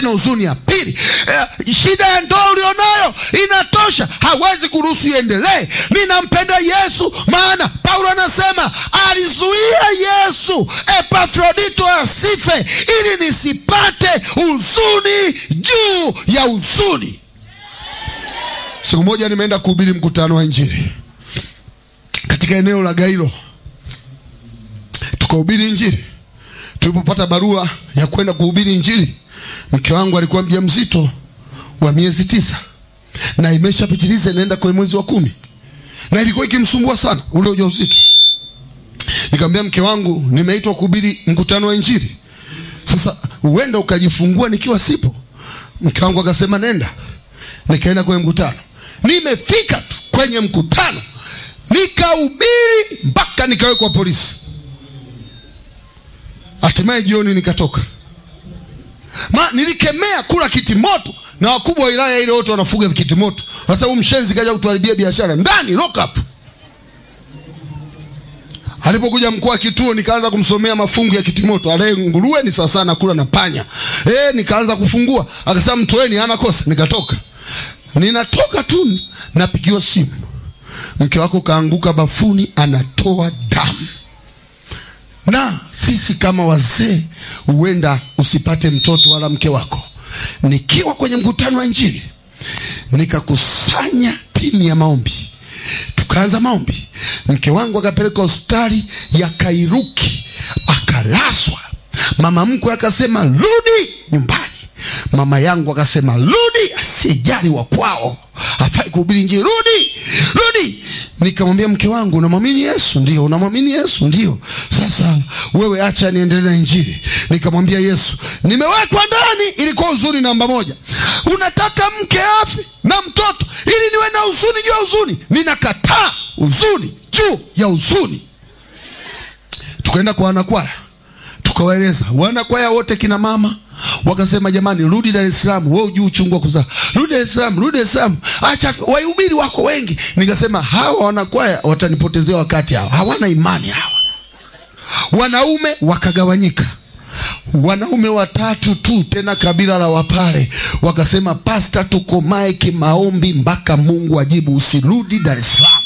na huzuni ya pili. Eh, shida ya ndoa ulionayo inatosha, hawezi kuruhusu iendelee. Ninampenda Yesu, maana Paulo anasema alizuia Yesu Epafrodito asife ili nisipate huzuni juu ya huzuni. Siku moja nimeenda kuhubiri mkutano wa Injili katika eneo la Gairo, tukahubiri Injili. Tulipopata barua ya kwenda kuhubiri Injili, mke wangu alikuwa mjamzito wa miezi tisa na imeshapitiliza inaenda kwenye mwezi wa kumi, na ilikuwa ikimsumbua sana ule ujauzito. Nikamwambia mke wangu, nimeitwa kuhubiri mkutano wa Injili, sasa uenda ukajifungua nikiwa sipo. Mke wangu akasema nenda. Nikaenda kwenye mkutano, nimefika tu kwenye mkutano nikahubiri mpaka nikawekwa polisi. Hatimaye jioni nikatoka, ma nilikemea kula kitimoto na wakubwa wa wilaya ile wote wanafuga kitimoto. Sasa huyu mshenzi kaja kutuharibia biashara ndani lock up. Alipokuja mkuu wa kituo, nikaanza kumsomea mafungu ya kitimoto. Ale nguruwe ni sawa sana kula na panya. Eh, nikaanza kufungua, akasema mtoeni, hana kosa. Nikatoka, ninatoka tu napigiwa simu, mke wako kaanguka bafuni, anatoa damu na sisi kama wazee huenda usipate mtoto wala mke wako. Nikiwa kwenye mkutano wa Injili, nikakusanya timu ya maombi, tukaanza maombi. Mke wangu akapelekwa hospitali ya Kairuki, akalazwa. Mama mkwe akasema rudi nyumbani. Mama yangu akasema rudi, asijali wa kwao hafai kuhubiri Injili, rudi rudi. Nikamwambia mke wangu, unamwamini Yesu? Ndio. Unamwamini Yesu? Ndio. Sasa wewe acha niendelee na Injili. Nikamwambia Yesu, nimewekwa ndani, ilikuwa huzuni namba moja. Unataka mke afe na mtoto ili niwe na huzuni juu ya huzuni? Ninakataa huzuni juu ya huzuni. Tukaenda kwa wanakwaya, tukawaeleza wanakwaya wote, kina mama wakasema jamani, rudi Dar es Salaam, wewe ujui uchungu wa kuzaa, rudi Dar es Salaam, rudi Dar es Salaam, acha wahubiri wako wengi. Nikasema hawa wanakwaya watanipotezea wakati, hawa hawana imani hawa. Wanaume wakagawanyika, wanaume watatu tu, tena kabila la Wapare wakasema, pasta, tukomae kimaombi mpaka Mungu ajibu, usirudi Dar es Salaam.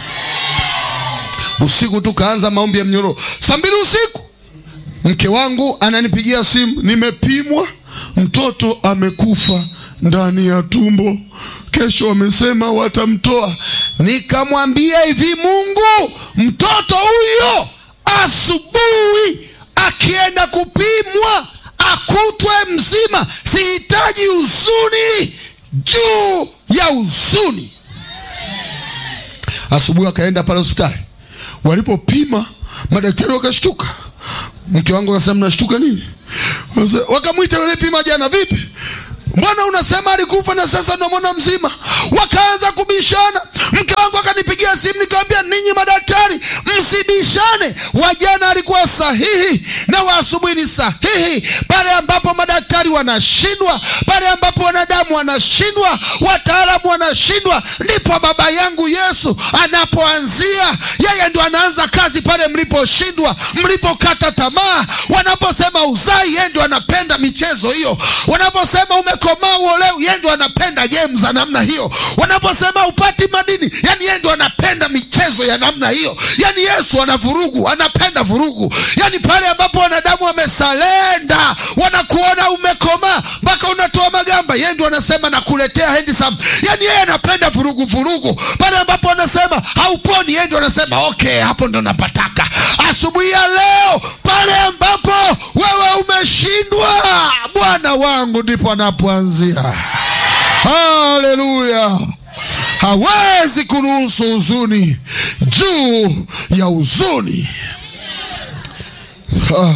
Usiku tukaanza maombi ya mnyororo, saa mbili usiku mke wangu ananipigia simu, nimepimwa, mtoto amekufa ndani ya tumbo, kesho wamesema watamtoa. Nikamwambia hivi, Mungu, mtoto huyo asubuhi akienda kupimwa akutwe mzima, sihitaji huzuni juu ya huzuni. Asubuhi akaenda pale hospitali, walipopima madaktari wakashtuka. Mke wangu akasema mnashtuka nini? Wakamwita yule pima jana, vipi, mbona unasema alikufa na sasa unamwona mzima? Wakaanza kubishana. Mke wangu akanipigia simu, nikamwambia ninyi madaktari msibishane, wa jana alikuwa sahihi na wa asubuhi ni sahihi. Pale ambapo madaktari wanashindwa, pale ambapo wanadamu wanashindwa, wataalamu wanashindwa, ndipo baba yangu Yesu anapoanzia. Yeye ndio anaanza kazi pale mliposhindwa, mlipokata tamaa. Wanaposema uzai, yeye ndio anapenda michezo hiyo. Wanaposema umekomaa uolewi, yeye ndio anapenda game za namna hiyo. Wanaposema upati madini, yani yeye ndio anapenda michezo ya namna hiyo. Yani Yesu ana vurugu, anapenda vurugu. Yani pale ambapo wanadamu wamesalenda, wanakuona umekomaa mpaka unatoa magamba, yeye ndio anasema nakuletea handsome. Yani yeye anapenda vurugu vurugu. Pale ambapo wanasema hauponi, yeye ndio anasema okay, hapo ndo napataka. Asubuhi ya leo, pale ambapo wewe umeshindwa, Bwana wangu ndipo anapoanzia. Haleluya! hawezi kuruhusu huzuni juu ya huzuni. Ah.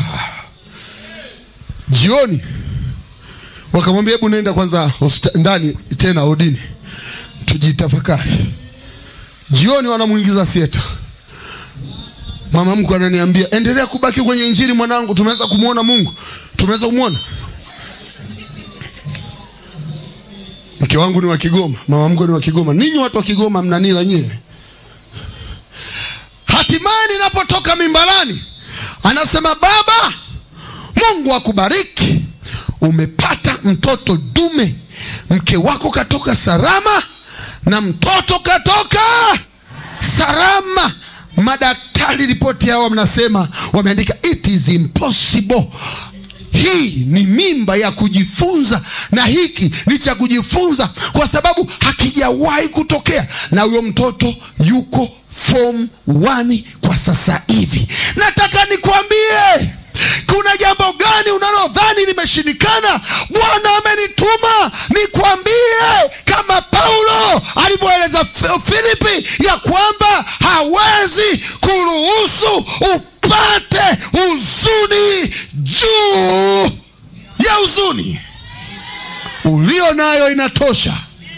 Jioni wakamwambia hebu nenda kwanza ndani tena odini tujitafakari. Jioni wanamwingiza sieta. Mama mkwe ananiambia endelea kubaki kwenye Injili mwanangu, tumeweza kumwona Mungu, tumeweza kumwona. Mke wangu ni wa Kigoma, mama mkwe ni wa Kigoma. Ninyi watu wa Kigoma mnanila nyewe. Hatimaye ninapotoka mimbarani, anasema baba, Mungu akubariki, umepata mtoto dume, mke wako katoka salama na mtoto katoka salama. Madaktari ripoti yao mnasema, wameandika it is impossible. Hii ni mimba ya kujifunza, na hiki ni cha kujifunza kwa sababu hakijawahi kutokea, na huyo mtoto yuko form 1 kwa sasa hivi. Nataka nikwambie kuna jambo gani unalodhani limeshindikana? Bwana amenituma nikwambie, kama Paulo alivyoeleza Filipi ya kwamba hawezi kuruhusu upate huzuni juu ya huzuni ulio nayo inatosha.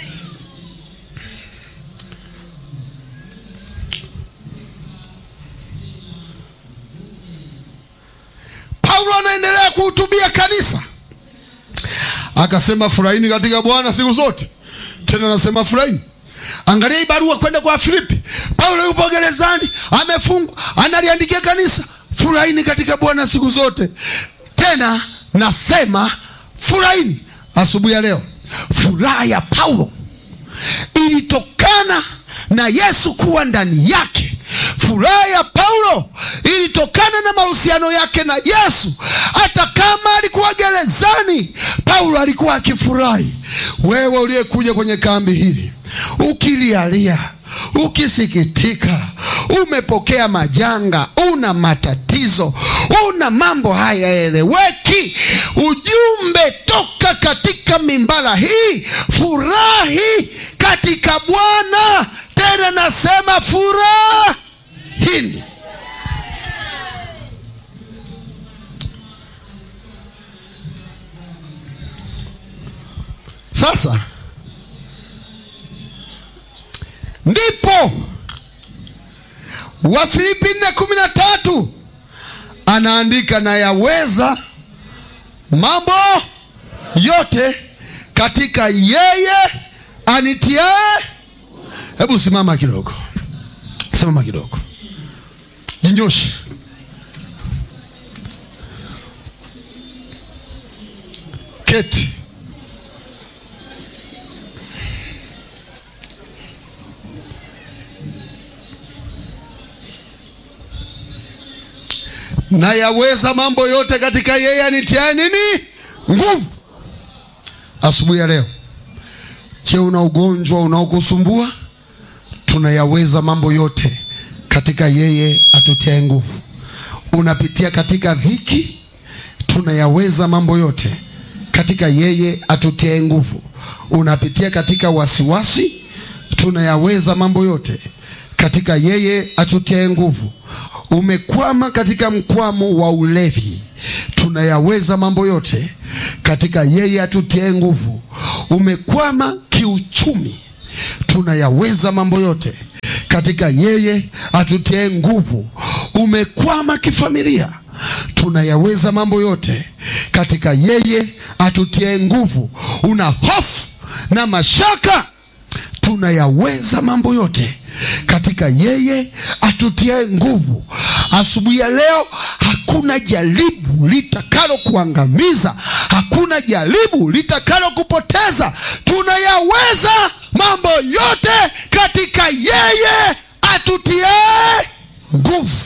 Paulo anaendelea kuhutubia kanisa, akasema furahini katika Bwana siku zote. Tena anasema furahini. Angalia hii barua kwenda kwa Filipi. Paulo yupo gerezani, amefungwa, analiandikia kanisa, furahini katika Bwana siku zote. Tena nasema furahini. Asubuhi ya leo, furaha ya Paulo ilitokana na Yesu kuwa ndani yake. Furaha ya Paulo ilitokana na mahusiano yake na Yesu. Hata kama alikuwa gerezani, Paulo alikuwa akifurahi. Wewe uliyekuja kwenye kambi hili ukilialia, ukisikitika, umepokea majanga, una matatizo, una mambo hayaeleweki, ujumbe toka katika mimbara hii, furahi katika Bwana. Tena nasema furahini. Sasa ndipo Wafilipi nne kumi na tatu anaandika na yaweza mambo yote katika yeye anitiae. Hebu simama kidogo, simama kidogo, jinyoshe. Keti. na yaweza mambo yote katika yeye anitiaye nini nguvu. Asubuhi ya leo, je, una ugonjwa unaokusumbua? Tunayaweza mambo yote katika yeye atutiaye nguvu. Unapitia katika dhiki? Tunayaweza mambo yote katika yeye atutiaye nguvu. Unapitia katika wasiwasi? Tunayaweza mambo yote katika yeye atutiaye nguvu. Umekwama katika mkwamo wa ulevi, tunayaweza mambo yote katika yeye atutiaye nguvu. Umekwama kiuchumi, tunayaweza mambo yote katika yeye atutiaye nguvu. Umekwama kifamilia, tunayaweza mambo yote katika yeye atutiaye nguvu. Una hofu na mashaka, tunayaweza mambo yote katika yeye atutiaye nguvu. Asubuhi ya leo, hakuna jaribu litakalo kuangamiza, hakuna jaribu litakalo kupoteza. Tunayaweza mambo yote katika yeye atutiaye nguvu.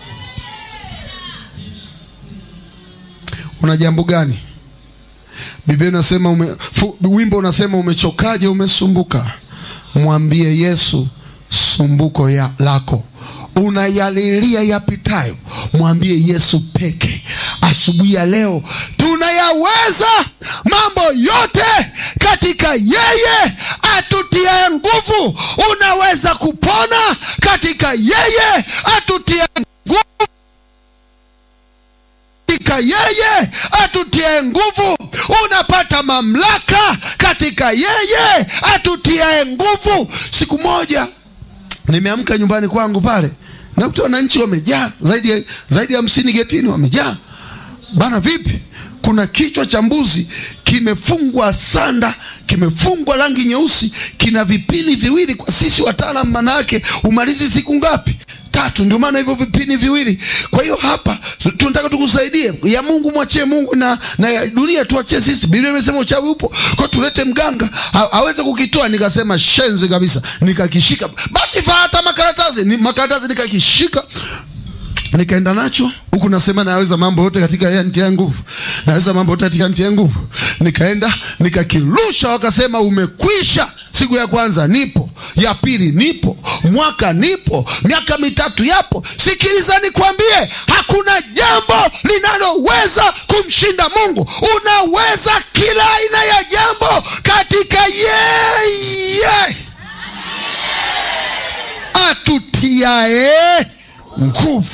Una jambo gani? Biblia inasema ume, fu, wimbo unasema umechokaje, umesumbuka? Mwambie Yesu sumbuko ya lako unayalilia yapitayo, mwambie Yesu peke. Asubuhi ya leo tunayaweza mambo yote katika yeye atutiaye nguvu. Unaweza kupona katika yeye atutiaye nguvu, katika yeye atutiaye nguvu. Unapata mamlaka katika yeye atutiaye nguvu. Siku moja nimeamka nyumbani kwangu pale nakuta wananchi wamejaa zaidi ya zaidi ya hamsini getini, wamejaa bana. Vipi? Kuna kichwa cha mbuzi kimefungwa sanda, kimefungwa rangi nyeusi, kina vipini viwili. Kwa sisi wataalamu, maana yake umalizi siku ngapi? tatu ndio maana hivyo vipini viwili kwa hiyo hapa tunataka tukusaidie ya mungu mwachie mungu na, na ya dunia tuachie sisi biblia imesema uchawi upo kwa tulete mganga ha- aweze kukitoa nikasema shenzi kabisa nikakishika basi faa hata makaratasi ni makaratasi nikakishika nikaenda nacho huku nasema naweza mambo yote katika yeye anitia nguvu naweza mambo yote katika nitia nguvu nikaenda nikakirusha wakasema umekwisha siku ya kwanza nipo ya pili nipo mwaka nipo miaka mitatu yapo sikiliza nikwambie hakuna jambo linaloweza kumshinda mungu unaweza kila aina ya jambo katika yeye atutiae nguvu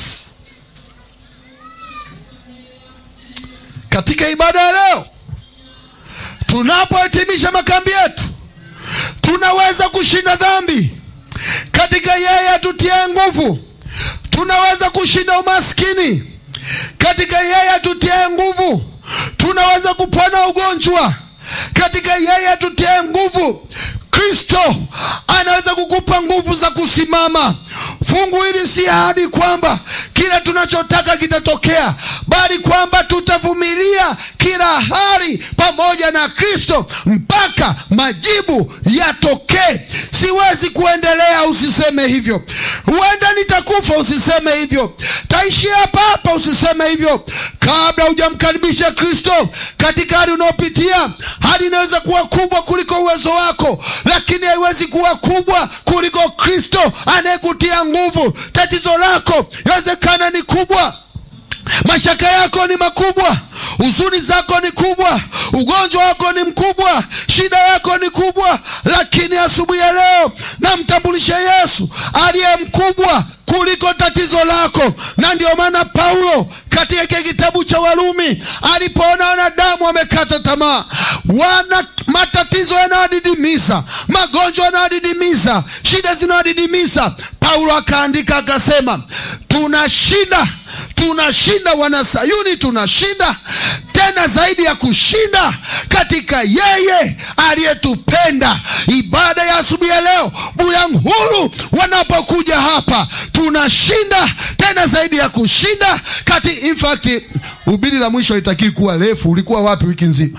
katika ibada ya leo tunapohitimisha makambi yetu tunaweza kushinda dhambi katika yeye atutie nguvu tunaweza kushinda umaskini katika yeye atutie nguvu tunaweza kupona ugonjwa katika yeye atutie nguvu kristo anaweza kukupa nguvu za kusimama fungu hili si ahadi kwamba kila tunachotaka kitatokea bali kwamba tutavumilia kila hali pamoja na kristo mpaka majibu yatokee siwezi kuendelea usiseme hivyo huenda nitakufa usiseme hivyo taishia hapa hapa usiseme hivyo kabla hujamkaribisha kristo katika hali unaopitia hali inaweza kuwa kubwa kuliko uwezo wako lakini haiwezi kuwa kubwa kuliko kristo anayekutia nguvu tatizo lako yawezekana ni kubwa mashaka yako ni makubwa huzuni zako ni kubwa ugonjwa wako ni mkubwa shida yako ni kubwa lakini asubuhi ya leo namtambulisha yesu aliye mkubwa kuliko tatizo lako na ndio maana paulo katika kile kitabu cha warumi alipoona wanadamu wamekata tamaa wana matatizo yanawadidimiza magonjwa yanawadidimiza shida zinawadidimiza paulo akaandika akasema tunashinda tunashinda wanasayuni tunashinda tena zaidi ya kushinda katika yeye aliyetupenda ibada ya asubuhi ya leo buyanghuru wanapokuja hapa tunashinda tena zaidi ya kushinda kati in fact ubili la mwisho haitakii kuwa refu ulikuwa wapi wiki nzima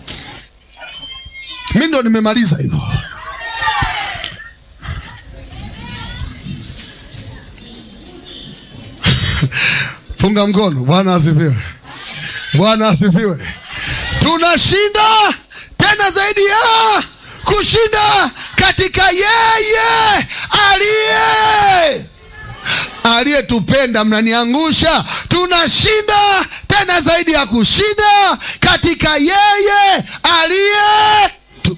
mi ndo nimemaliza hivyo funga mkono bwana asifiwe bwana asifiwe tunashinda tena zaidi ya kushinda katika yeye aliye aliyetupenda mnaniangusha tunashinda tena zaidi ya kushinda katika yeye aliye tu,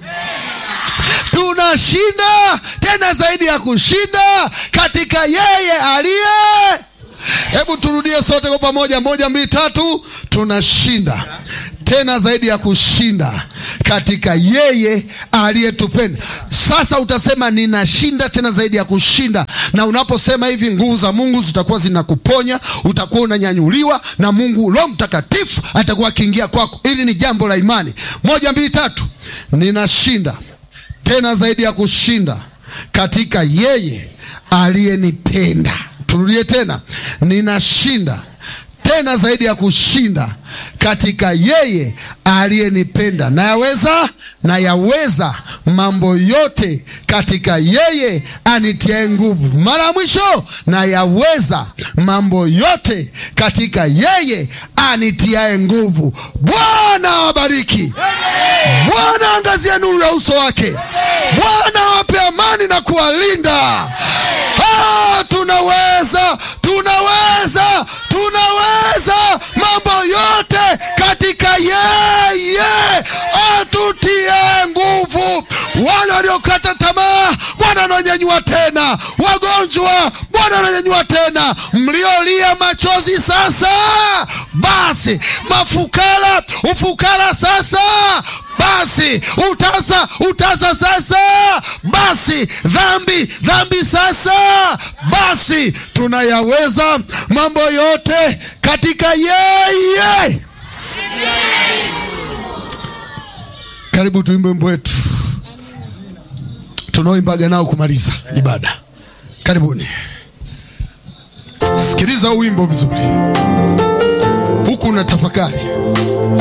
tunashinda tena zaidi ya kushinda katika yeye aliye hebu turudie sote kwa pamoja moja mbili tatu tunashinda tena zaidi ya kushinda katika yeye aliyetupenda sasa utasema ninashinda tena zaidi ya kushinda na unaposema hivi nguvu za mungu zitakuwa zinakuponya utakuwa unanyanyuliwa na mungu roho mtakatifu atakuwa akiingia kwako hili ni jambo la imani moja mbili tatu ninashinda tena zaidi ya kushinda katika yeye aliyenipenda turudie tena ninashinda tena zaidi ya kushinda katika yeye aliyenipenda nayaweza nayaweza mambo yote katika yeye anitiae nguvu mara ya mwisho nayaweza mambo yote katika yeye anitiae nguvu bwana awabariki bwana angazie nuru ya uso wake bwana awape amani na kuwalinda Ah, tunaweza tunaweza tunaweza mambo yote katika yeye atutie nguvu wale waliokata tamaa bwana ananyanyua tena wagonjwa bwana ananyanyua tena mliolia machozi sasa basi mafukara ufukara sasa basi utasa utasa sasa basi dhambi dhambi sasa basi tunayaweza mambo yote katika yeye karibu tuimbe wimbo wetu tunaoimbaga nao kumaliza ibada karibuni Sikiliza huu wimbo vizuri, huku una tafakari.